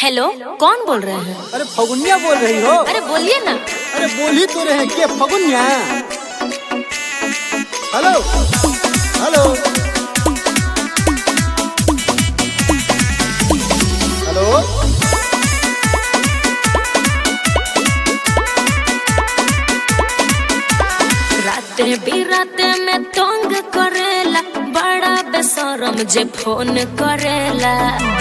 Hello कौन बोल रहे हैं अरे फगुनिया बोल रही हो अरे बोलिए ना अरे बोल ही तो रहे हैं, के फगुनिया हेलो हेलो हेलो राते बिराते में तंग करेला बड़ा बेशरम जे फोन करेला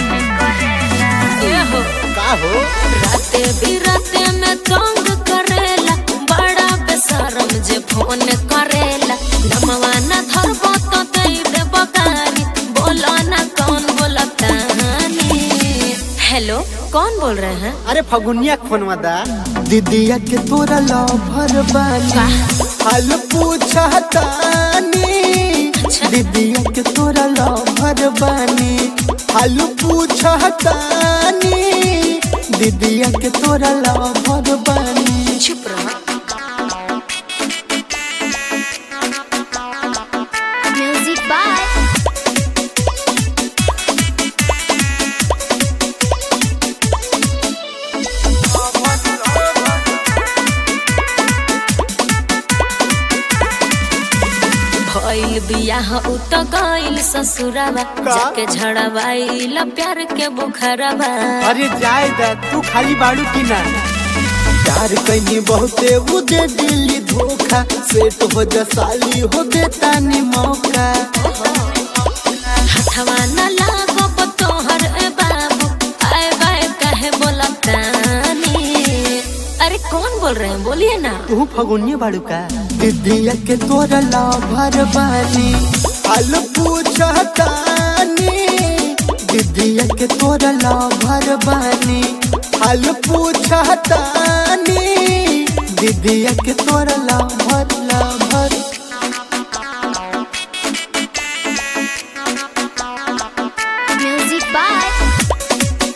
ये हो का हो राते बिराते में तंग करेला बड़ा बेशरम जे फोन करेला नमवा ना धरबो तो दे देबो गारी बोलो ना कौन बोलतानी हेलो कौन बोल रहे हैं अरे फगुनिया फोनवा दा दीदिया के तोरा लवर बानी हाल पूछतानी अच्छा। दीदिया के तोरा लवर बानी हाल पूछतानी दीदिया के तोरा लवर बानी चुप रहो Music by भइल बियाह उ त गइल ससुरावा का? जाके झड़वाइल प्यार के बुखरवा अरे जाए दा तू खाली बाड़ू की ना प्यार कैनी बहुते वो दे दिली धोखा सेट हो जा साली हो देता नी मौका हथवा न लागो तोहर ए बाबू आए बाए कहे बोलतानी अरे कौन बोल रहे हैं बोलिए ना तू फगुनिया बाड़ू का दीदिया के तोरा लाभर बानी हाल पूछतानी दीदिया के तोरा लाभर बानी हाल पूछतानी दीदिया के तोरा लाभर लाभर Music by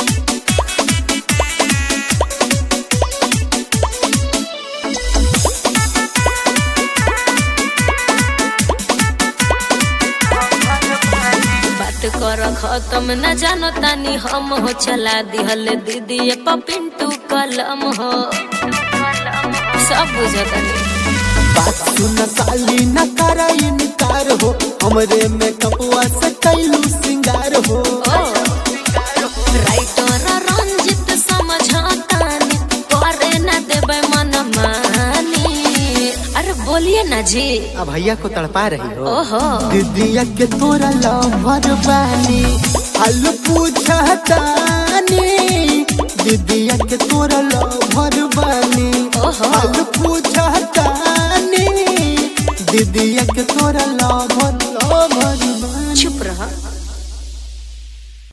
बात कर खत्म न जानो तानी हम हो चला दिहल दीदी पिंटू कलम हो सब बुझतानी बात सुन साली न करा इनकार हो हमरे में कपवा से कैलू सिंगार हो राइटर रंजित समझतानी करे न देबै मन मानी अरे बोलिए ना जी अब भैया को तड़पा रही हो ओहो दीदिया के तोरा लवर बानी हाल पूछतानी दीदिया के तोरा लवर बानी ओहो। हाल पूछतानी दीदिया के तोरा लवर लवर बानी चुप रह